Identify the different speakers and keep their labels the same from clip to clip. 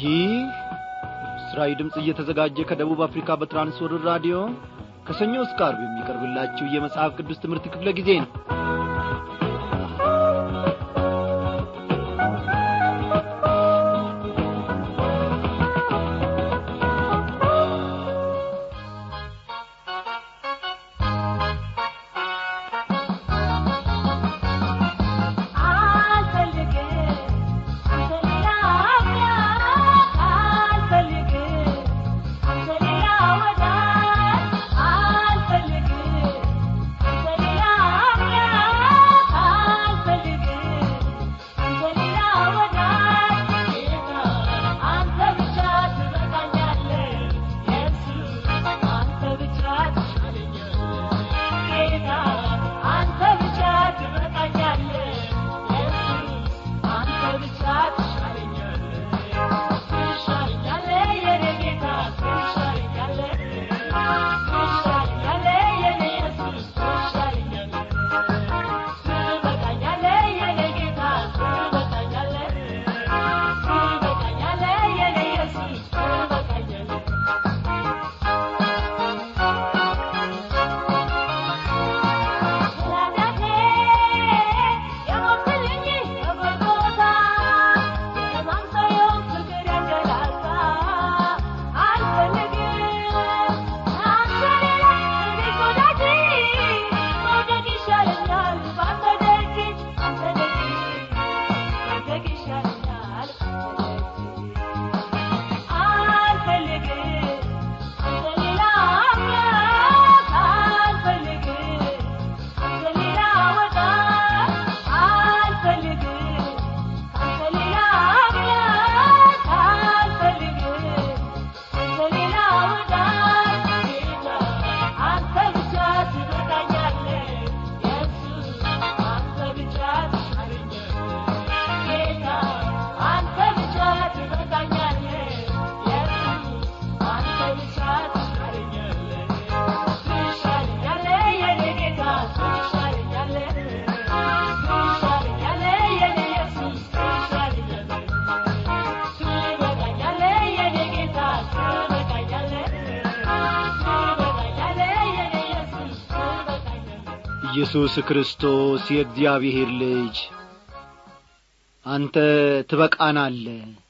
Speaker 1: ይህ ምስራዊ ድምፅ እየተዘጋጀ ከደቡብ አፍሪካ በትራንስወርልድ ራዲዮ ከሰኞ እስከ ዓርብ የሚቀርብላችሁ የመጽሐፍ ቅዱስ ትምህርት ክፍለ ጊዜ ነው ኢየሱስ ክርስቶስ የእግዚአብሔር ልጅ አንተ ትበቃናለ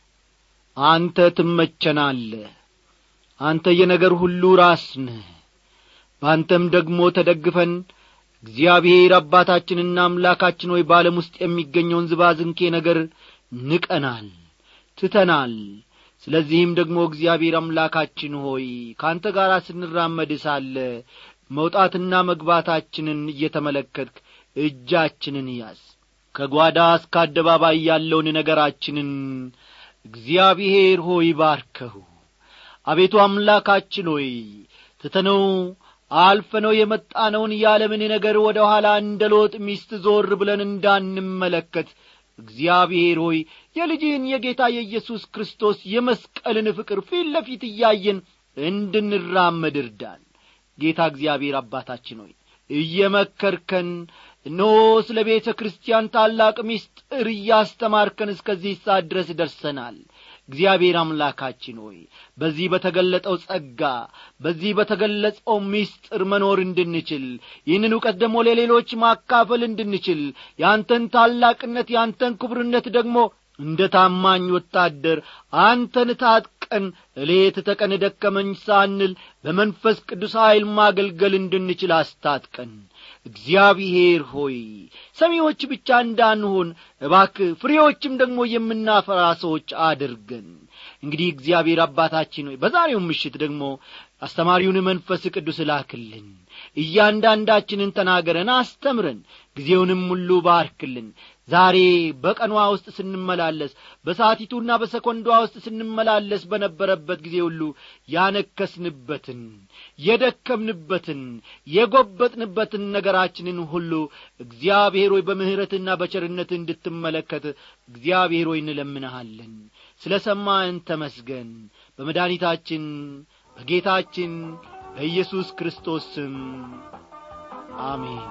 Speaker 1: አንተ ትመቸናለ አንተ የነገር ሁሉ ራስ ነህ በአንተም ደግሞ ተደግፈን እግዚአብሔር አባታችንና አምላካችን ሆይ በዓለም ውስጥ የሚገኘውን ዝባዝንኬ ነገር ንቀናል ትተናል ስለዚህም ደግሞ እግዚአብሔር አምላካችን ሆይ ከአንተ ጋር ስንራመድ ሳለ መውጣትና መግባታችንን እየተመለከትክ እጃችንን ያዝ ከጓዳ እስከ አደባባይ ያለውን ነገራችንን እግዚአብሔር ሆይ ባርከው አቤቱ አምላካችን ሆይ ትተነው አልፈነው የመጣነውን የዓለምን ነገር ወደ ኋላ እንደ ሎጥ ሚስት ዞር ብለን እንዳንመለከት እግዚአብሔር ሆይ የልጅህን የጌታ የኢየሱስ ክርስቶስ የመስቀልን ፍቅር ፊት ለፊት እያየን እንድንራመድ እርዳን ጌታ እግዚአብሔር አባታችን ሆይ እየመከርከን እነሆ ስለ ቤተ ክርስቲያን ታላቅ ምስጢር እያስተማርከን እስከዚህ ሰዓት ድረስ ደርሰናል እግዚአብሔር አምላካችን ሆይ በዚህ በተገለጠው ጸጋ በዚህ በተገለጸው ምስጢር መኖር እንድንችል ይህንን እውቀት ደግሞ ለሌሎች ማካፈል እንድንችል ያንተን ታላቅነት ያንተን ክቡርነት ደግሞ እንደ ታማኝ ወታደር አንተን ታጥቀን እሌት ተቀን ደከመኝ ሳንል በመንፈስ ቅዱስ ኀይል ማገልገል እንድንችል አስታጥቀን እግዚአብሔር ሆይ ሰሚዎች ብቻ እንዳንሆን እባክ ፍሬዎችም ደግሞ የምናፈራ ሰዎች አድርገን እንግዲህ እግዚአብሔር አባታችን ሆይ በዛሬው ምሽት ደግሞ አስተማሪውን መንፈስ ቅዱስ ላክልን እያንዳንዳችንን ተናገረን አስተምረን ጊዜውንም ሁሉ ባርክልን ዛሬ በቀኗ ውስጥ ስንመላለስ በሰዓቲቱና በሰኮንዷ ውስጥ ስንመላለስ በነበረበት ጊዜ ሁሉ ያነከስንበትን የደከምንበትን የጐበጥንበትን ነገራችንን ሁሉ እግዚአብሔር ሆይ በምሕረትና በቸርነት እንድትመለከት እግዚአብሔር ሆይ እንለምንሃለን ስለ ሰማን ተመስገን በመድኃኒታችን በጌታችን በኢየሱስ ክርስቶስ ስም አሜን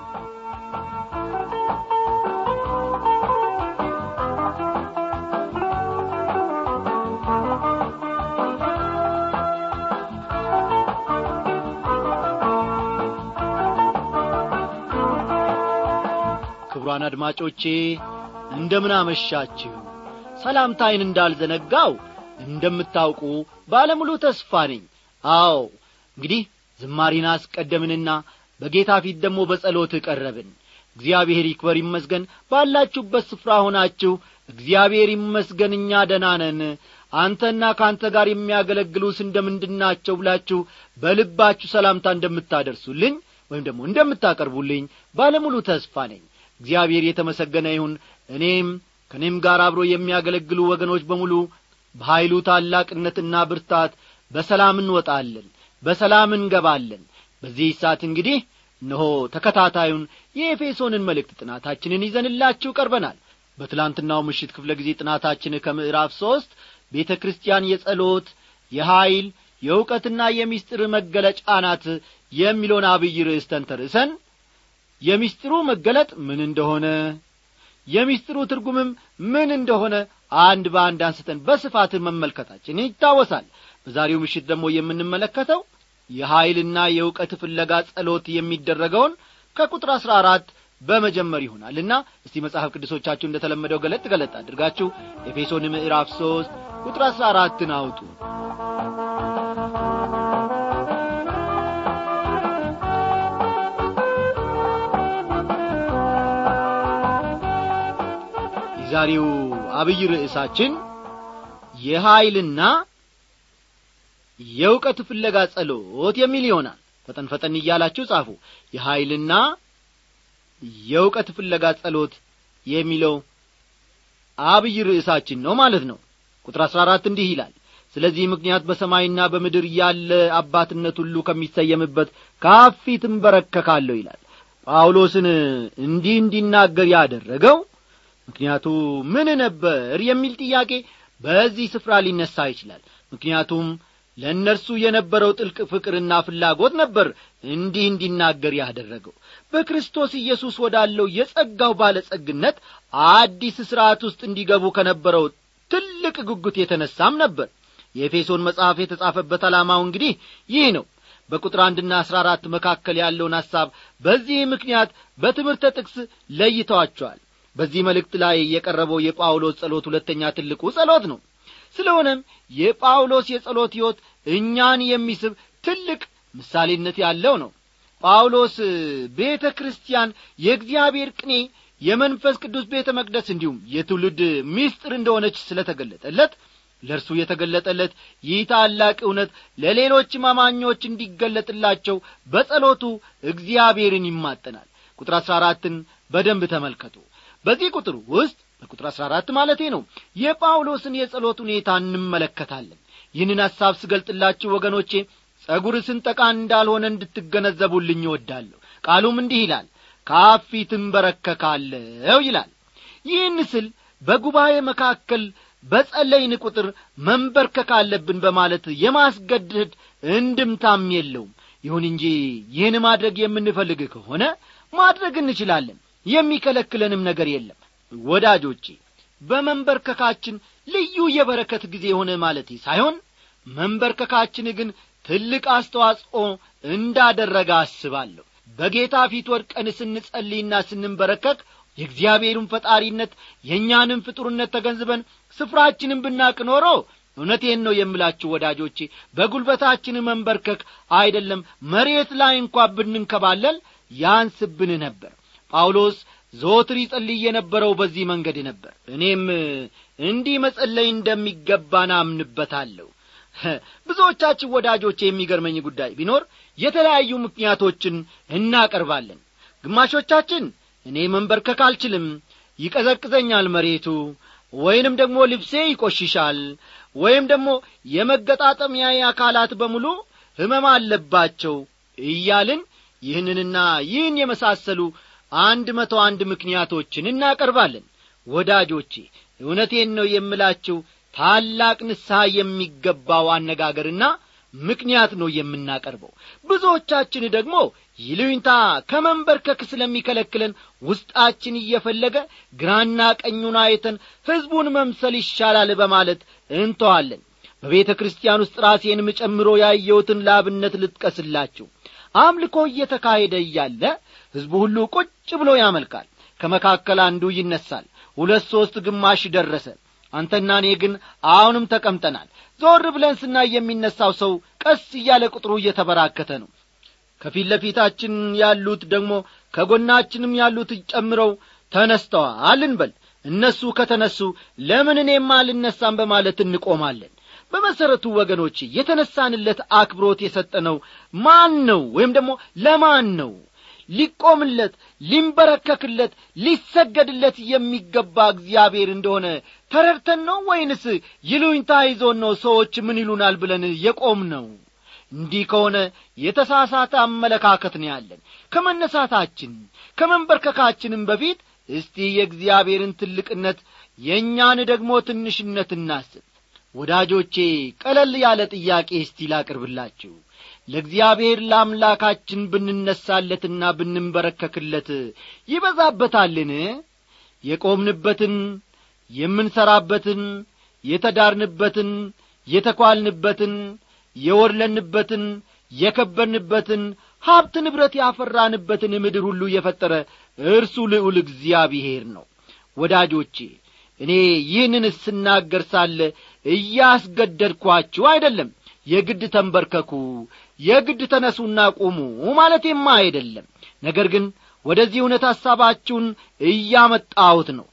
Speaker 1: ክቡራን አድማጮቼ እንደምን አመሻችሁ ሰላምታይን እንዳልዘነጋው እንደምታውቁ ባለሙሉ ተስፋ ነኝ አዎ እንግዲህ ዝማሪን አስቀደምንና በጌታ ፊት ደግሞ በጸሎት ቀረብን እግዚአብሔር ይክበር ይመስገን ባላችሁበት ስፍራ ሆናችሁ እግዚአብሔር ይመስገን እኛ ደናነን አንተና ከአንተ ጋር የሚያገለግሉስ እንደምንድናቸው ብላችሁ በልባችሁ ሰላምታ እንደምታደርሱልኝ ወይም ደግሞ እንደምታቀርቡልኝ ባለሙሉ ተስፋ ነኝ እግዚአብሔር የተመሰገነ ይሁን እኔም ከእኔም ጋር አብሮ የሚያገለግሉ ወገኖች በሙሉ በኀይሉ ታላቅነትና ብርታት በሰላም እንወጣለን በሰላም እንገባለን በዚህ ሰዓት እንግዲህ እነሆ ተከታታዩን የኤፌሶንን መልእክት ጥናታችንን ይዘንላችሁ ቀርበናል በትላንትናው ምሽት ክፍለ ጊዜ ጥናታችን ከምዕራፍ ሦስት ቤተ ክርስቲያን የጸሎት የኀይል የእውቀትና የምስጢር መገለጫ ናት የሚለውን አብይ ርዕስ ተንተርሰን የምስጢሩ መገለጥ ምን እንደሆነ የምስጢሩ ትርጉምም ምን እንደሆነ አንድ በአንድ አንስተን በስፋት መመልከታችን ይታወሳል በዛሬው ምሽት ደግሞ የምንመለከተው የኀይልና የእውቀት ፍለጋ ጸሎት የሚደረገውን ከቁጥር አሥራ አራት በመጀመር ይሆናልና እስቲ መጽሐፍ ቅዱሶቻችሁ እንደ ተለመደው ገለጥ ገለጥ አድርጋችሁ ኤፌሶን ምዕራፍ ሦስት ቁጥር አሥራ አራትን አውጡ የዛሬው አብይ ርዕሳችን የኀይልና የእውቀት ፍለጋ ጸሎት የሚል ይሆናል ፈጠን ፈጠን እያላችሁ ጻፉ የኀይልና የእውቀት ፍለጋ ጸሎት የሚለው አብይ ርዕሳችን ነው ማለት ነው ቁጥር አሥራ አራት እንዲህ ይላል ስለዚህ ምክንያት በሰማይና በምድር ያለ አባትነት ሁሉ ከሚሰየምበት ከአብ ፊት እንበረከካለሁ ይላል ጳውሎስን እንዲህ እንዲናገር ያደረገው ምክንያቱ ምን ነበር የሚል ጥያቄ በዚህ ስፍራ ሊነሳ ይችላል ምክንያቱም ለእነርሱ የነበረው ጥልቅ ፍቅርና ፍላጎት ነበር እንዲህ እንዲናገር ያደረገው በክርስቶስ ኢየሱስ ወዳለው የጸጋው ባለጸግነት አዲስ ሥርዓት ውስጥ እንዲገቡ ከነበረው ትልቅ ጉጉት የተነሳም ነበር የኤፌሶን መጽሐፍ የተጻፈበት ዓላማው እንግዲህ ይህ ነው በቁጥር አንድና አሥራ አራት መካከል ያለውን ሐሳብ በዚህ ምክንያት በትምህርተ ጥቅስ ለይተዋቸዋል በዚህ መልእክት ላይ የቀረበው የጳውሎስ ጸሎት ሁለተኛ ትልቁ ጸሎት ነው ስለሆነም የጳውሎስ የጸሎት ሕይወት እኛን የሚስብ ትልቅ ምሳሌነት ያለው ነው ጳውሎስ ቤተ ክርስቲያን የእግዚአብሔር ቅኔ የመንፈስ ቅዱስ ቤተ መቅደስ እንዲሁም የትውልድ ምስጢር እንደሆነች ስለ ተገለጠለት ለእርሱ የተገለጠለት ይህ ታላቅ እውነት ለሌሎች አማኞች እንዲገለጥላቸው በጸሎቱ እግዚአብሔርን ይማጠናል ቁጥር አሥራ አራትን በደንብ ተመልከቱ በዚህ ቁጥር ውስጥ በቁጥር አሥራ አራት ማለቴ ነው የጳውሎስን የጸሎት ሁኔታ እንመለከታለን ይህንን ሐሳብ ስገልጥላችሁ ወገኖቼ ጸጉር ስንጠቃ እንዳልሆነ እንድትገነዘቡልኝ እወዳለሁ ቃሉም እንዲህ ይላል ካፊት እንበረከካለው ይላል ይህን ስል በጉባኤ መካከል በጸለይን ቁጥር መንበርከክ አለብን በማለት የማስገደድ እንድምታም የለውም ይሁን እንጂ ይህን ማድረግ የምንፈልግ ከሆነ ማድረግ እንችላለን የሚከለክለንም ነገር የለም ወዳጆቼ በመንበርከካችን ልዩ የበረከት ጊዜ የሆነ ማለት ሳይሆን መንበርከካችን ግን ትልቅ አስተዋጽኦ እንዳደረገ አስባለሁ በጌታ ፊት ወድቀን ስንጸልይና ስንንበረከክ የእግዚአብሔርን ፈጣሪነት የእኛንም ፍጡርነት ተገንዝበን ስፍራችንን ብናቅ ኖሮ እውነቴን ነው የምላችሁ ወዳጆቼ በጒልበታችን መንበርከክ አይደለም መሬት ላይ እንኳ ብንንከባለል ያንስብን ነበር ጳውሎስ ዘወትር ይጸልይ የነበረው በዚህ መንገድ ነበር እኔም እንዲህ መጸለይ እንደሚገባን አምንበታለሁ ብዙዎቻችን ወዳጆቼ የሚገርመኝ ጉዳይ ቢኖር የተለያዩ ምክንያቶችን እናቀርባለን ግማሾቻችን እኔ መንበርከክ አልችልም ይቀዘቅዘኛል መሬቱ ወይንም ደግሞ ልብሴ ይቆሽሻል ወይም ደግሞ የመገጣጠሚያ አካላት በሙሉ ህመም አለባቸው እያልን ይህንንና ይህን የመሳሰሉ አንድ መቶ አንድ ምክንያቶችን እናቀርባለን ወዳጆቼ እውነቴን ነው የምላችሁ ታላቅ ንስሐ የሚገባው አነጋገርና ምክንያት ነው የምናቀርበው ብዙዎቻችን ደግሞ ይሉኝታ ከመንበርከክ ስለሚከለክለን ውስጣችን እየፈለገ ግራና ቀኙን አይተን ሕዝቡን መምሰል ይሻላል በማለት እንተዋለን በቤተ ክርስቲያን ውስጥ ራሴንም ጨምሮ ያየሁትን ላብነት ልጥቀስላችሁ አምልኮ እየተካሄደ እያለ ሕዝቡ ሁሉ ቁጭ ብሎ ያመልካል ከመካከል አንዱ ይነሳል ሁለት ሦስት ግማሽ ደረሰ አንተና እኔ ግን አሁንም ተቀምጠናል ዞር ብለን ስናይ የሚነሳው ሰው ቀስ እያለ ቁጥሩ እየተበራከተ ነው ከፊት ለፊታችን ያሉት ደግሞ ከጎናችንም ያሉት ጨምረው ተነስተዋል እንበል እነሱ ከተነሱ ለምን እኔም አልነሳም በማለት እንቆማለን በመሠረቱ ወገኖች የተነሳንለት አክብሮት የሰጠነው ማን ነው ወይም ደግሞ ለማን ነው ሊቆምለት ሊንበረከክለት ሊሰገድለት የሚገባ እግዚአብሔር እንደሆነ ተረድተን ነው ወይንስ ይሉኝታ ይዞን ነው ሰዎች ምን ይሉናል ብለን የቆም ነው እንዲህ ከሆነ የተሳሳተ አመለካከት ነው ያለን ከመነሳታችን ከመንበርከካችንም በፊት እስቲ የእግዚአብሔርን ትልቅነት የእኛን ደግሞ ትንሽነት እናስብ ወዳጆቼ ቀለል ያለ ጥያቄ እስቲ ላቅርብላችሁ ለእግዚአብሔር ለአምላካችን ብንነሳለትና ብንንበረከክለት ይበዛበታልን የቆምንበትን የምንሠራበትን የተዳርንበትን የተኳልንበትን የወድለንበትን የከበርንበትን ሀብት ንብረት ያፈራንበትን ምድር ሁሉ የፈጠረ እርሱ ልዑል እግዚአብሔር ነው ወዳጆቼ እኔ ይህንን ስናገር ሳለ እያስገደድኳችሁ አይደለም የግድ ተንበርከኩ የግድ ተነሱና ቁሙ ማለቴማ አይደለም ነገር ግን ወደዚህ እውነት ሐሳባችሁን እያመጣሁት ነው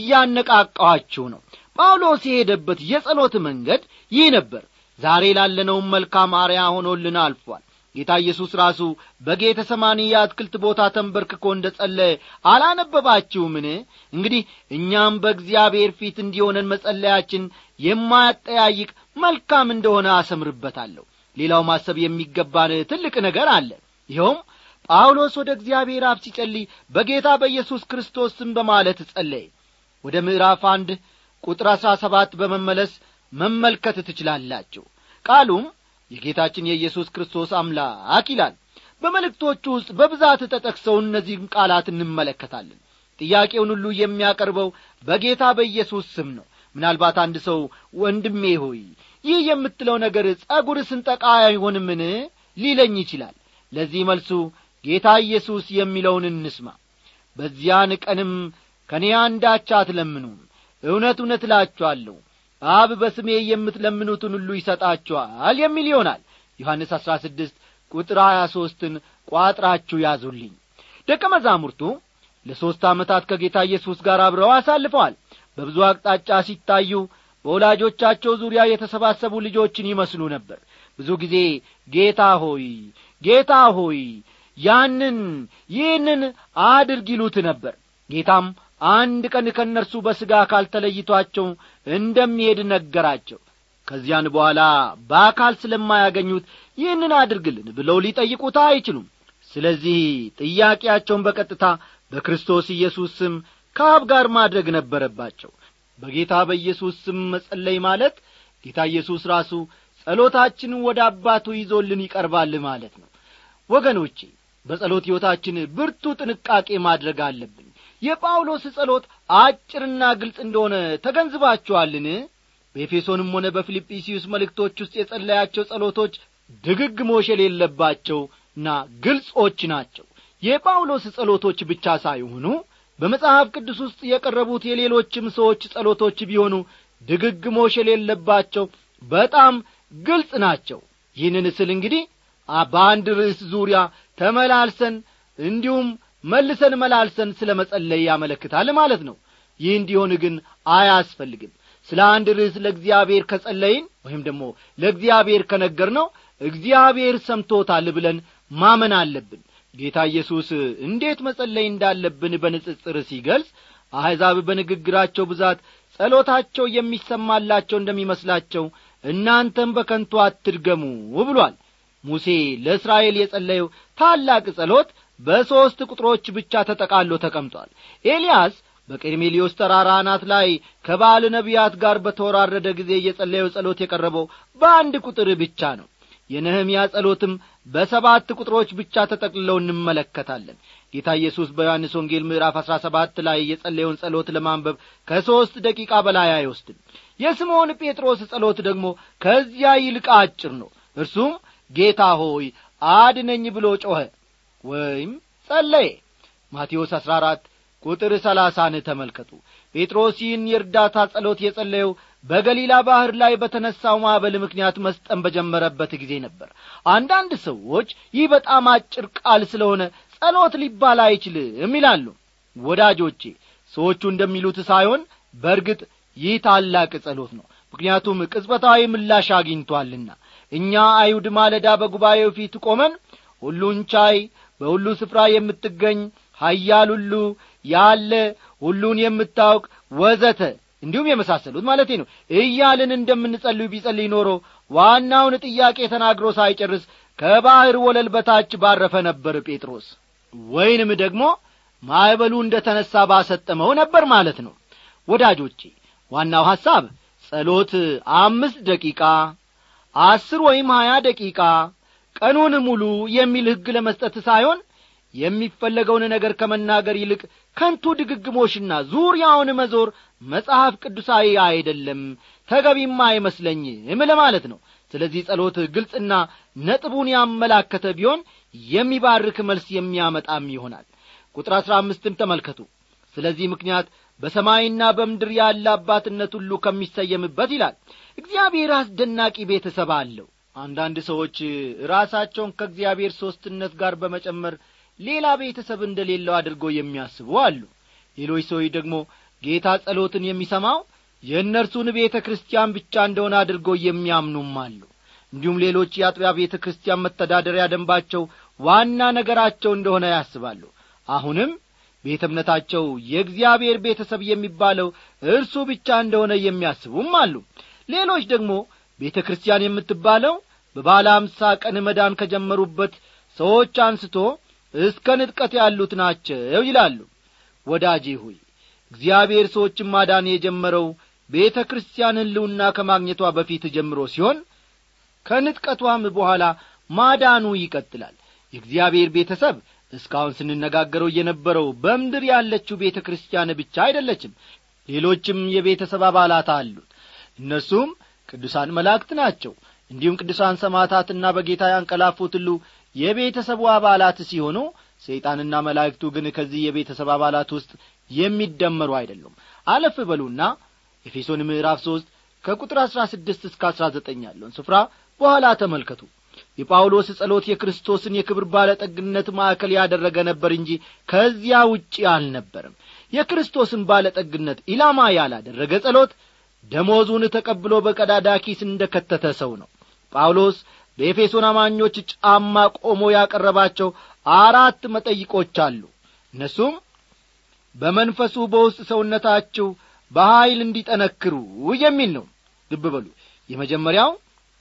Speaker 1: እያነቃቃኋችሁ ነው ጳውሎስ የሄደበት የጸሎት መንገድ ይህ ነበር ዛሬ ላለነውም መልካም አርያ ሆኖልን አልፏል ጌታ ኢየሱስ ራሱ በጌተ ሰማኒ የአትክልት ቦታ ተንበርክኮ እንደ ጸለየ አላነበባችሁምን እንግዲህ እኛም በእግዚአብሔር ፊት እንዲሆነን መጸለያችን የማያጠያይቅ መልካም እንደሆነ አሰምርበታለሁ ሌላው ማሰብ የሚገባን ትልቅ ነገር አለ ይኸውም ጳውሎስ ወደ እግዚአብሔር አብ ሲጸልይ በጌታ በኢየሱስ ክርስቶስ ስም በማለት ጸለየ ወደ ምዕራፍ አንድ ቁጥር አሥራ ሰባት በመመለስ መመልከት ትችላላችሁ ቃሉም የጌታችን የኢየሱስ ክርስቶስ አምላክ ይላል በመልእክቶቹ ውስጥ በብዛት ተጠቅሰው እነዚህን ቃላት እንመለከታለን ጥያቄውን ሁሉ የሚያቀርበው በጌታ በኢየሱስ ስም ነው ምናልባት አንድ ሰው ወንድሜ ሆይ ይህ የምትለው ነገር ጸጉር ስንጠቃ አይሆንምን ሊለኝ ይችላል ለዚህ መልሱ ጌታ ኢየሱስ የሚለውን እንስማ በዚያን ቀንም ከእኔ አንዳች አትለምኑም እውነት እውነት እላችኋለሁ አብ በስሜ የምትለምኑትን ሁሉ ይሰጣችኋል የሚል ይሆናል ዮሐንስ አሥራ ስድስት ቁጥር ሀያ ሦስትን ቋጥራችሁ ያዙልኝ ደቀ መዛሙርቱ ለሦስት ዓመታት ከጌታ ኢየሱስ ጋር አብረው አሳልፈዋል በብዙ አቅጣጫ ሲታዩ በወላጆቻቸው ዙሪያ የተሰባሰቡ ልጆችን ይመስሉ ነበር ብዙ ጊዜ ጌታ ሆይ ጌታ ሆይ ያንን ይህንን አድርግ ይሉት ነበር ጌታም አንድ ቀን ከእነርሱ በሥጋ አካል ተለይቷቸው እንደሚሄድ ነገራቸው ከዚያን በኋላ በአካል ስለማያገኙት ይህንን አድርግልን ብለው ሊጠይቁት አይችሉም ስለዚህ ጥያቄያቸውን በቀጥታ በክርስቶስ ኢየሱስ ስም ከአብ ጋር ማድረግ ነበረባቸው በጌታ በኢየሱስ ስም መጸለይ ማለት ጌታ ኢየሱስ ራሱ ጸሎታችንን ወደ አባቱ ይዞልን ይቀርባል ማለት ነው ወገኖቼ በጸሎት ሕይወታችን ብርቱ ጥንቃቄ ማድረግ አለብን የጳውሎስ ጸሎት አጭርና ግልጽ እንደሆነ ተገንዝባችኋልን በኤፌሶንም ሆነ በፊልጵስዩስ መልእክቶች ውስጥ የጸለያቸው ጸሎቶች ድግግሞሽ የሌለባቸውና ግልጾች ናቸው የጳውሎስ ጸሎቶች ብቻ ሳይሆኑ በመጽሐፍ ቅዱስ ውስጥ የቀረቡት የሌሎችም ሰዎች ጸሎቶች ቢሆኑ ድግግሞሽ የሌለባቸው በጣም ግልጽ ናቸው ይህንን ስል እንግዲህ በአንድ ርዕስ ዙሪያ ተመላልሰን እንዲሁም መልሰን መላልሰን ስለ መጸለይ ያመለክታል ማለት ነው ይህ እንዲሆን ግን አያስፈልግም ስለ አንድ ርዕስ ለእግዚአብሔር ከጸለይን ወይም ደግሞ ለእግዚአብሔር ከነገር ነው እግዚአብሔር ሰምቶታል ብለን ማመን አለብን ጌታ ኢየሱስ እንዴት መጸለይ እንዳለብን በንጽጽር ሲገልጽ አሕዛብ በንግግራቸው ብዛት ጸሎታቸው የሚሰማላቸው እንደሚመስላቸው እናንተም በከንቱ አትድገሙ ብሏል ሙሴ ለእስራኤል የጸለየው ታላቅ ጸሎት በሦስት ቁጥሮች ብቻ ተጠቃሎ ተቀምጧል ኤልያስ በቀርሜሊዮስ ተራራ አናት ላይ ከባል ነቢያት ጋር በተወራረደ ጊዜ የጸለየው ጸሎት የቀረበው በአንድ ቁጥር ብቻ ነው የነህምያ ጸሎትም በሰባት ቁጥሮች ብቻ ተጠቅልለው እንመለከታለን ጌታ ኢየሱስ በዮሐንስ ወንጌል ምዕራፍ አሥራ ሰባት ላይ የጸለየውን ጸሎት ለማንበብ ከሦስት ደቂቃ በላይ አይወስድም የስምዖን ጴጥሮስ ጸሎት ደግሞ ከዚያ ይልቅ አጭር ነው እርሱም ጌታ ሆይ አድነኝ ብሎ ጮኸ ወይም ጸለየ ማቴዎስ አሥራ አራት ቁጥር ሰላሳን ተመልከቱ ጴጥሮስ ይህን የእርዳታ ጸሎት የጸለየው በገሊላ ባሕር ላይ በተነሳው ማዕበል ምክንያት መስጠም በጀመረበት ጊዜ ነበር አንዳንድ ሰዎች ይህ በጣም አጭር ቃል ስለሆነ ጸሎት ሊባል አይችልም ይላሉ ወዳጆቼ ሰዎቹ እንደሚሉት ሳይሆን በእርግጥ ይህ ታላቅ ጸሎት ነው ምክንያቱም ቅጽበታዊ ምላሽ አግኝቶአልና እኛ አይሁድ ማለዳ በጉባኤው ፊት ቆመን ሁሉን ቻይ በሁሉ ስፍራ የምትገኝ ሀያል ሁሉ ያለ ሁሉን የምታውቅ ወዘተ እንዲሁም የመሳሰሉት ማለቴ ነው እያልን እንደምንጸልዩ ቢጸልይ ኖሮ ዋናውን ጥያቄ ተናግሮ ሳይጨርስ ከባሕር ወለል በታች ባረፈ ነበር ጴጥሮስ ወይንም ደግሞ ማዕበሉ እንደ ተነሣ ባሰጠመው ነበር ማለት ነው ወዳጆቼ ዋናው ሐሳብ ጸሎት አምስት ደቂቃ አስር ወይም ሀያ ደቂቃ ቀኑን ሙሉ የሚል ሕግ ለመስጠት ሳይሆን የሚፈለገውን ነገር ከመናገር ይልቅ ከንቱ ድግግሞሽና ዙሪያውን መዞር መጽሐፍ ቅዱሳዊ አይደለም ተገቢም አይመስለኝም ለማለት ነው ስለዚህ ጸሎት ግልጽና ነጥቡን ያመላከተ ቢሆን የሚባርክ መልስ የሚያመጣም ይሆናል ቁጥር አሥራ አምስትን ተመልከቱ ስለዚህ ምክንያት በሰማይና በምድር ያለ አባትነት ሁሉ ከሚሰየምበት ይላል እግዚአብሔር አስደናቂ ቤተሰብ አለው አንዳንድ ሰዎች ራሳቸውን ከእግዚአብሔር ሦስትነት ጋር በመጨመር ሌላ ቤተሰብ እንደሌለው አድርገው የሚያስቡ አሉ ሌሎች ሰዎች ደግሞ ጌታ ጸሎትን የሚሰማው የእነርሱን ቤተ ክርስቲያን ብቻ እንደሆነ አድርገው የሚያምኑም አሉ እንዲሁም ሌሎች የአጥቢያ ቤተ ክርስቲያን መተዳደሪያ ደንባቸው ዋና ነገራቸው እንደሆነ ያስባሉ አሁንም ቤተ እምነታቸው የእግዚአብሔር ቤተሰብ የሚባለው እርሱ ብቻ እንደሆነ የሚያስቡም አሉ ሌሎች ደግሞ ቤተ ክርስቲያን የምትባለው በባለ አምሳ ቀን መዳን ከጀመሩበት ሰዎች አንስቶ እስከ ንጥቀት ያሉት ናቸው ይላሉ ወዳጄ ሆይ እግዚአብሔር ሰዎችን ማዳን የጀመረው ቤተ ክርስቲያን ሕልውና ከማግኘቷ በፊት ጀምሮ ሲሆን ከንጥቀቷም በኋላ ማዳኑ ይቀጥላል የእግዚአብሔር ቤተሰብ እስካሁን ስንነጋገረው የነበረው በምድር ያለችው ቤተ ክርስቲያን ብቻ አይደለችም ሌሎችም የቤተሰብ አባላት አሉት እነርሱም ቅዱሳን መላእክት ናቸው እንዲሁም ቅዱሳን ሰማዕታትና በጌታ ያንቀላፉት ሁሉ የቤተሰቡ አባላት ሲሆኑ ሰይጣንና መላእክቱ ግን ከዚህ የቤተሰብ አባላት ውስጥ የሚደመሩ አይደሉም አለፍ በሉና ኤፌሶን ምዕራፍ ሦስት ከቁጥር አሥራ ስድስት እስከ አሥራ ዘጠኝ ያለውን ስፍራ በኋላ ተመልከቱ የጳውሎስ ጸሎት የክርስቶስን የክብር ባለጠግነት ማዕከል ያደረገ ነበር እንጂ ከዚያ ውጪ አልነበርም የክርስቶስን ባለጠግነት ኢላማ ያላደረገ ጸሎት ደሞዙን ተቀብሎ በቀዳዳ ኪስ እንደ ከተተ ሰው ነው ጳውሎስ በኤፌሶን አማኞች ጫማ ቆሞ ያቀረባቸው አራት መጠይቆች አሉ እነሱም በመንፈሱ በውስጥ ሰውነታችሁ በኀይል እንዲጠነክሩ የሚል ነው ልብ በሉ የመጀመሪያው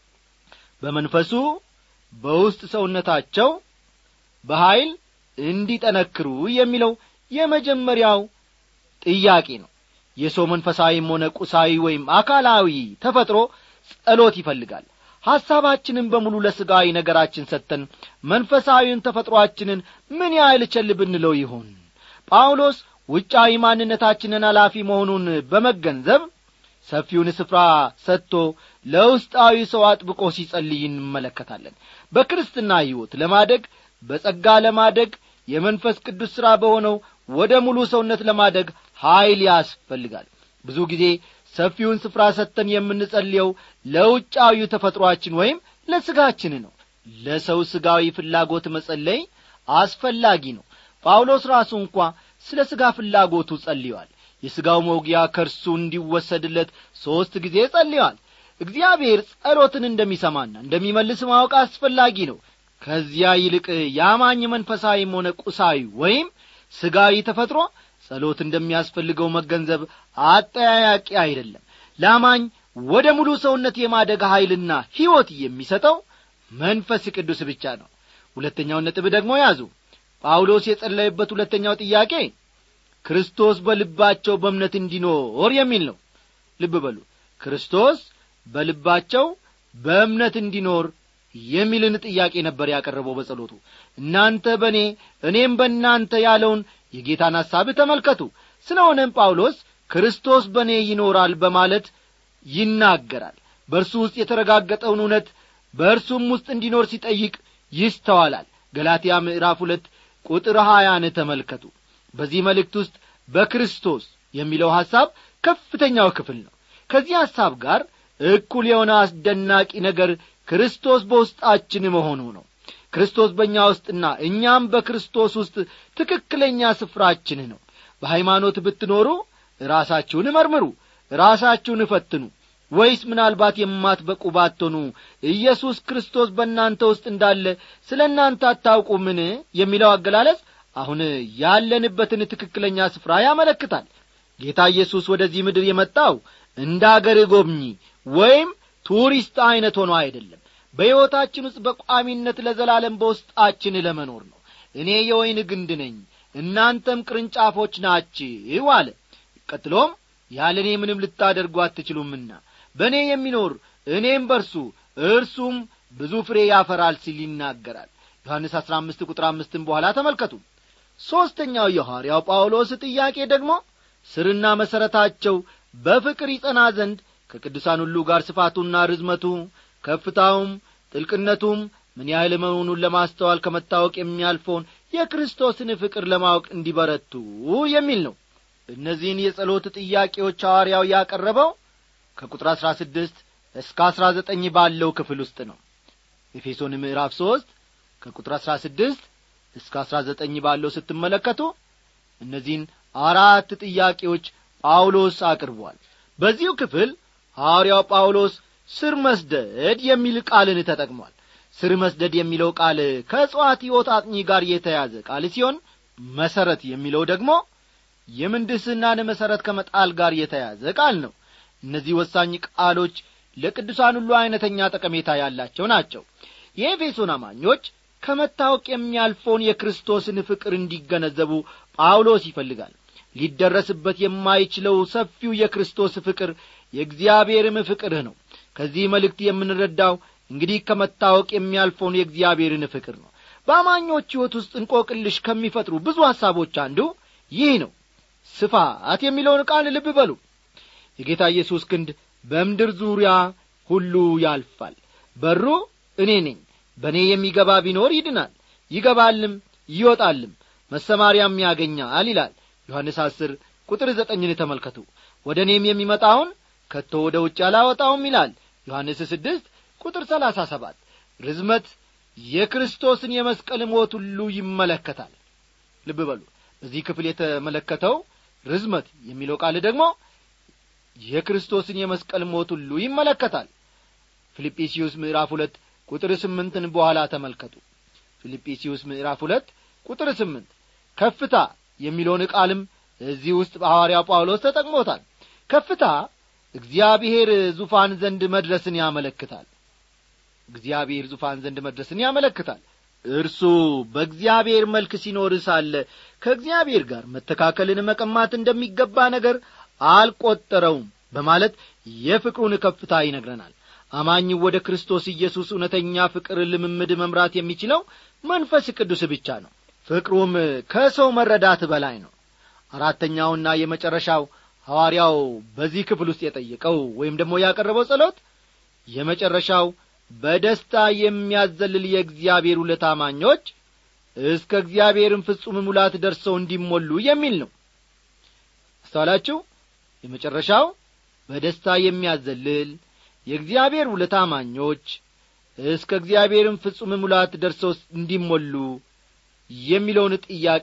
Speaker 1: በመንፈሱ በውስጥ ሰውነታቸው በኀይል እንዲጠነክሩ የሚለው የመጀመሪያው ጥያቄ ነው የሰው መንፈሳዊም ሆነ ቁሳዊ ወይም አካላዊ ተፈጥሮ ጸሎት ይፈልጋል ሐሳባችንን በሙሉ ለሥጋዊ ነገራችን ሰጥተን መንፈሳዊውን ተፈጥሮአችንን ምን ያህል ቸል ብንለው ይሆን ጳውሎስ ውጫዊ ማንነታችንን ኃላፊ መሆኑን በመገንዘብ ሰፊውን ስፍራ ሰጥቶ ለውስጣዊ ሰው አጥብቆ ሲጸልይ እንመለከታለን በክርስትና ሕይወት ለማደግ በጸጋ ለማደግ የመንፈስ ቅዱስ ሥራ በሆነው ወደ ሙሉ ሰውነት ለማደግ ኀይል ያስፈልጋል ብዙ ጊዜ ሰፊውን ስፍራ ሰጥተን የምንጸልየው ለውጫዊ ተፈጥሮአችን ወይም ለሥጋችን ነው ለሰው ሥጋዊ ፍላጎት መጸለይ አስፈላጊ ነው ጳውሎስ ራሱ እንኳ ስለ ሥጋ ፍላጎቱ ጸልዮአል የሥጋው መውጊያ ከእርሱ እንዲወሰድለት ሦስት ጊዜ ጸልዮአል እግዚአብሔር ጸሎትን እንደሚሰማና እንደሚመልስ ማወቅ አስፈላጊ ነው ከዚያ ይልቅ የአማኝ መንፈሳዊም ሆነ ቁሳዊ ወይም ሥጋዊ ተፈጥሮ ጸሎት እንደሚያስፈልገው መገንዘብ አጠያያቂ አይደለም ለአማኝ ወደ ሙሉ ሰውነት የማደግ ኀይልና ሕይወት የሚሰጠው መንፈስ ቅዱስ ብቻ ነው ሁለተኛውን ነጥብ ደግሞ ያዙ ጳውሎስ የጸለየበት ሁለተኛው ጥያቄ ክርስቶስ በልባቸው በእምነት እንዲኖር የሚል ነው ልብ በሉ ክርስቶስ በልባቸው በእምነት እንዲኖር የሚልን ጥያቄ ነበር ያቀረበው በጸሎቱ እናንተ በእኔ እኔም በእናንተ ያለውን የጌታን ሐሳብ ተመልከቱ ስለሆነም ጳውሎስ ክርስቶስ በእኔ ይኖራል በማለት ይናገራል በእርሱ ውስጥ የተረጋገጠውን እውነት በእርሱም ውስጥ እንዲኖር ሲጠይቅ ይስተዋላል ገላትያ ምዕራፍ ሁለት ቁጥር ሀያን ተመልከቱ በዚህ መልእክት ውስጥ በክርስቶስ የሚለው ሐሳብ ከፍተኛው ክፍል ነው ከዚህ ሐሳብ ጋር እኩል የሆነ አስደናቂ ነገር ክርስቶስ በውስጣችን መሆኑ ነው ክርስቶስ በእኛ ውስጥና እኛም በክርስቶስ ውስጥ ትክክለኛ ስፍራችን ነው በሃይማኖት ብትኖሩ ራሳችሁን መርምሩ ራሳችሁን እፈትኑ ወይስ ምናልባት የማትበቁ ባትሆኑ ኢየሱስ ክርስቶስ በእናንተ ውስጥ እንዳለ ስለ እናንተ አታውቁምን የሚለው አገላለጽ አሁን ያለንበትን ትክክለኛ ስፍራ ያመለክታል ጌታ ኢየሱስ ወደዚህ ምድር የመጣው እንደ አገር ጎብኚ ወይም ቱሪስት ዐይነት ሆኖ አይደለም በሕይወታችን ውስጥ በቋሚነት ለዘላለም በውስጣችን ለመኖር ነው እኔ የወይን ግንድ ነኝ እናንተም ቅርንጫፎች ናችሁ አለ ቀጥሎም ያለ እኔ ምንም ልታደርጉ አትችሉምና በእኔ የሚኖር እኔም በርሱ እርሱም ብዙ ፍሬ ያፈራል ሲል ይናገራል ዮሐንስ አሥራ አምስት ቁጥር አምስትን በኋላ ተመልከቱ ሦስተኛው የሐዋርያው ጳውሎስ ጥያቄ ደግሞ ስርና መሠረታቸው በፍቅር ይጸና ዘንድ ከቅዱሳን ሁሉ ጋር ስፋቱና ርዝመቱ ከፍታውም ጥልቅነቱም ምን ያህል መሆኑን ለማስተዋል ከመታወቅ የሚያልፈውን የክርስቶስን ፍቅር ለማወቅ እንዲበረቱ የሚል ነው እነዚህን የጸሎት ጥያቄዎች ሐዋርያው ያቀረበው ከቁጥር አሥራ ስድስት እስከ አሥራ ዘጠኝ ባለው ክፍል ውስጥ ነው ኤፌሶን ምዕራፍ ሦስት ከቁጥር አሥራ ስድስት እስከ አሥራ ዘጠኝ ባለው ስትመለከቱ እነዚህን አራት ጥያቄዎች ጳውሎስ አቅርቧል በዚሁ ክፍል ሐዋርያው ጳውሎስ ስር መስደድ የሚል ቃልን ተጠቅሟል ስር መስደድ የሚለው ቃል ከእጽዋት ሕይወት አጥኚ ጋር የተያዘ ቃል ሲሆን መሠረት የሚለው ደግሞ የምንድስናን መሠረት ከመጣል ጋር የተያዘ ቃል ነው እነዚህ ወሳኝ ቃሎች ለቅዱሳን ሁሉ ዐይነተኛ ጠቀሜታ ያላቸው ናቸው የኤፌሶን አማኞች ከመታወቅ የሚያልፈውን የክርስቶስን ፍቅር እንዲገነዘቡ ጳውሎስ ይፈልጋል ሊደረስበት የማይችለው ሰፊው የክርስቶስ ፍቅር የእግዚአብሔርም ፍቅርህ ነው ከዚህ መልእክት የምንረዳው እንግዲህ ከመታወቅ የሚያልፈውን የእግዚአብሔርን ፍቅር ነው በአማኞች ሕይወት ውስጥ እንቆቅልሽ ከሚፈጥሩ ብዙ ሐሳቦች አንዱ ይህ ነው ስፋት የሚለውን ቃል ልብ በሉ የጌታ ኢየሱስ ክንድ በምድር ዙሪያ ሁሉ ያልፋል በሩ እኔ ነኝ በእኔ የሚገባ ቢኖር ይድናል ይገባልም ይወጣልም መሰማሪያም ያገኛል ይላል ዮሐንስ አስር ቁጥር ዘጠኝን ተመልከቱ ወደ እኔም የሚመጣውን ከቶ ወደ ውጭ አላወጣውም ይላል ዮሐንስ ስድስት ቁጥር ሰላሳ ሰባት ርዝመት የክርስቶስን የመስቀል ሞት ሁሉ ይመለከታል ልብ በሉ በዚህ ክፍል የተመለከተው ርዝመት የሚለው ቃል ደግሞ የክርስቶስን የመስቀል ሞት ሁሉ ይመለከታል ፊልጵስዩስ ምዕራፍ ሁለት ቁጥር ስምንትን በኋላ ተመልከቱ ፊልጵስዩስ ምዕራፍ ሁለት ቁጥር ስምንት ከፍታ የሚለውን ቃልም እዚህ ውስጥ በሐዋርያው ጳውሎስ ተጠቅሞታል ከፍታ እግዚአብሔር ዙፋን ዘንድ መድረስን ያመለክታል እግዚአብሔር ዙፋን ዘንድ መድረስን ያመለክታል እርሱ በእግዚአብሔር መልክ ሲኖር ሳለ ከእግዚአብሔር ጋር መተካከልን መቀማት እንደሚገባ ነገር አልቈጠረውም በማለት የፍቅሩን ከፍታ ይነግረናል አማኝ ወደ ክርስቶስ ኢየሱስ እውነተኛ ፍቅር ልምምድ መምራት የሚችለው መንፈስ ቅዱስ ብቻ ነው ፍቅሩም ከሰው መረዳት በላይ ነው አራተኛውና የመጨረሻው ሐዋርያው በዚህ ክፍል ውስጥ የጠየቀው ወይም ደግሞ ያቀረበው ጸሎት የመጨረሻው በደስታ የሚያዘልል የእግዚአብሔር ሁለት አማኞች እስከ እግዚአብሔርም ፍጹም ሙላት ደርሰው እንዲሞሉ የሚል ነው አስተዋላችሁ የመጨረሻው በደስታ የሚያዘልል የእግዚአብሔር ሁለት አማኞች እስከ እግዚአብሔርም ፍጹም ሙላት ደርሰው እንዲሞሉ የሚለውን ጥያቄ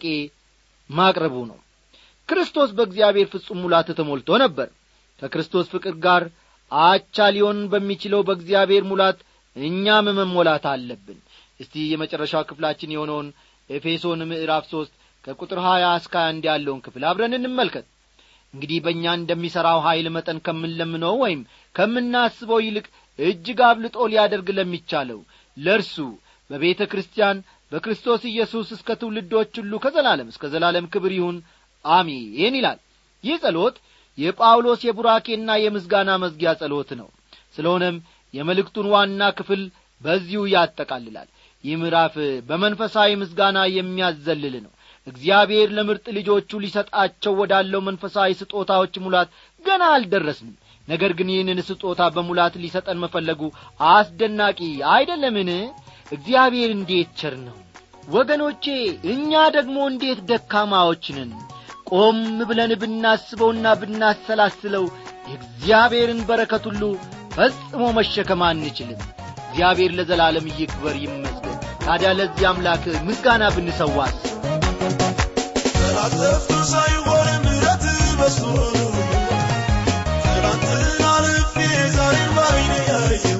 Speaker 1: ማቅረቡ ነው ክርስቶስ በእግዚአብሔር ፍጹም ሙላት ተሞልቶ ነበር ከክርስቶስ ፍቅር ጋር አቻ ሊሆን በሚችለው በእግዚአብሔር ሙላት እኛም መሞላት አለብን እስቲ የመጨረሻው ክፍላችን የሆነውን ኤፌሶን ምዕራፍ ሦስት ከቁጥር ሀያ እስከ አንድ ያለውን ክፍል አብረን እንመልከት እንግዲህ በእኛ እንደሚሠራው ኀይል መጠን ከምንለምነው ወይም ከምናስበው ይልቅ እጅግ አብልጦ ሊያደርግ ለሚቻለው ለእርሱ በቤተ ክርስቲያን በክርስቶስ ኢየሱስ እስከ ትውልዶች ሁሉ ከዘላለም እስከ ዘላለም ክብር ይሁን አሜን ይላል ይህ ጸሎት የጳውሎስ የቡራኬና የምስጋና መዝጊያ ጸሎት ነው ስለሆነም የመልእክቱን ዋና ክፍል በዚሁ ያጠቃልላል ይህ ምዕራፍ በመንፈሳዊ ምስጋና የሚያዘልል ነው እግዚአብሔር ለምርጥ ልጆቹ ሊሰጣቸው ወዳለው መንፈሳዊ ስጦታዎች ሙላት ገና አልደረስንም ነገር ግን ይህንን ስጦታ በሙላት ሊሰጠን መፈለጉ አስደናቂ አይደለምን እግዚአብሔር እንዴት ቸር ነው ወገኖቼ እኛ ደግሞ እንዴት ደካማዎች ነን ቆም ብለን ብናስበውና ብናሰላስለው የእግዚአብሔርን በረከት ሁሉ ፈጽሞ መሸከም አንችልም እግዚአብሔር ለዘላለም ይክበር ይመስገን ታዲያ ለዚህ አምላክ ምስጋና ብንሰዋስ
Speaker 2: ተላጠፍቶ ሳይሆን ምረት በስቶ ትናንትን አልፌ ዛሬን ባይኔ ያየው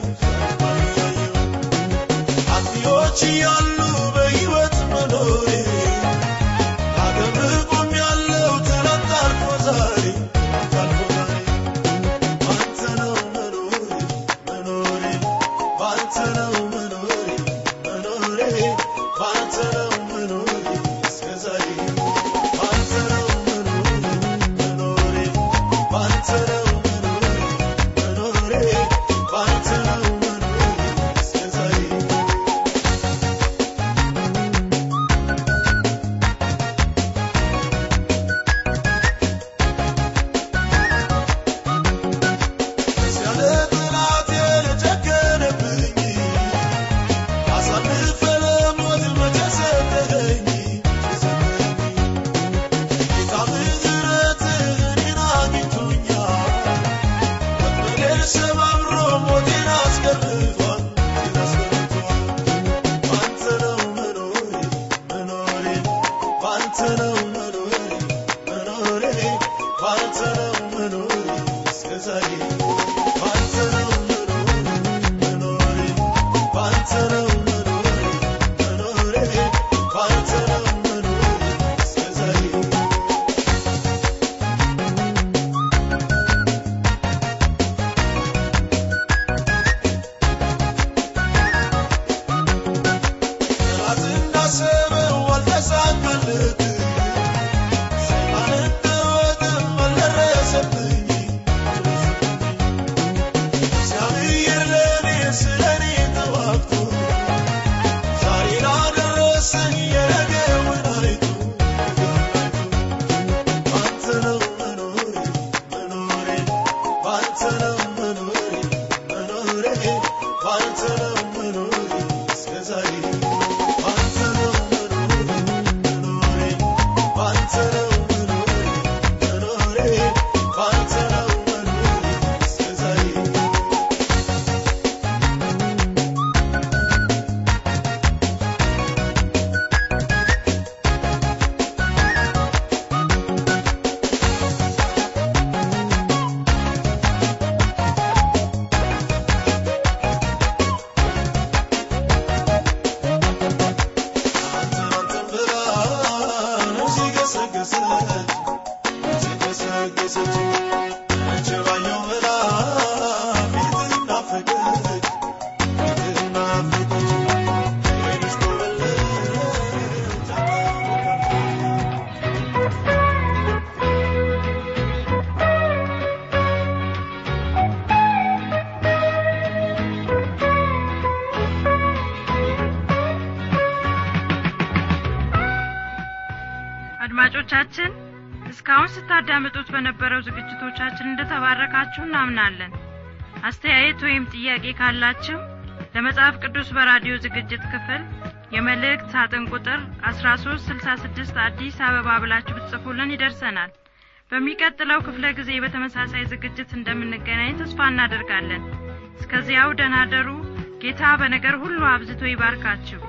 Speaker 2: አጥፊዎች እያሉ በሕይወት መኖሬ ላከብር ቆሜያለሁ ትናንት አልፎ ዛሬ አልፎ ዛሬ ባንተ ነው መኖሬ መኖሬ ባንተ ነው መኖሬ መኖሬ ባንተ ነው መኖሬ እስከ ዛሬ ባንተ ነው መኖሬ መኖሬ ባንተ ነው መኖሬ መኖሬ ባንተ ነው መኖሬ እስከ ዛሬ ያለ ጠላቴ ለጨከነብኝ አሳልፈ ለሞት መቼ ሰጠኸኝ ጌታ ምሕረት እኔን አግኝቶኛል ወጥመዴን ሰባብሮ ሞቴን አስቀርቷል ሞቴን አስቀርቷል ባንተ ነው መኖሬ መኖሬ ባንተ ነው መኖሬ መኖሬ ባንተ ነው መኖሬ እስከ ዛሬ ባንተ ነው መኖሬ መኖሬ ባንተ ነው መኖሬ መኖሬ ባንተ ነው መኖሬ እስከ ዛሬ ጠላት እንዳሰበው አልተሳካለትም። ሰይጣን እንደወጥም አልደረሰብኝ። እግዚአብሔር ለእኔ ስለ እኔ ተዋግቶ ዛሬ ላደረሰኝ የነገውን አይቶ ባንተ ነው መኖሬ መኖሬ ባንተ ነው መኖሬ መኖሬ ባንተ ነው መኖሬ እስከ ዛሬ ባንተ ነው መኖሬ መኖሬ ባንተ ነው መኖሬ መኖሬ ባንተ ነው መኖሬ እስከ ዛሬ አንተን አንተን ብላ ነፍሴ ገሰገሰች ነፍሴ ገሰገሰች መቼ ባየው ብላ ፊትህን ናፈቀች ፊትህን ናፈቀች ዓይንሽ ኮበለለች
Speaker 3: አድማጮቻችን እስካሁን ስታዳምጡት በነበረው ዝግጅቶቻችን እንደተባረካችሁ እናምናለን አስተያየት ወይም ጥያቄ ካላችሁ ለመጽሐፍ ቅዱስ በራዲዮ ዝግጅት ክፍል የመልእክት ሳጥን ቁጥር 1366 አዲስ አበባ ብላችሁ ብትጽፉልን ይደርሰናል በሚቀጥለው ክፍለ ጊዜ በተመሳሳይ ዝግጅት እንደምንገናኝ ተስፋ እናደርጋለን እስከዚያው ደናደሩ ጌታ በነገር ሁሉ አብዝቶ ይባርካችሁ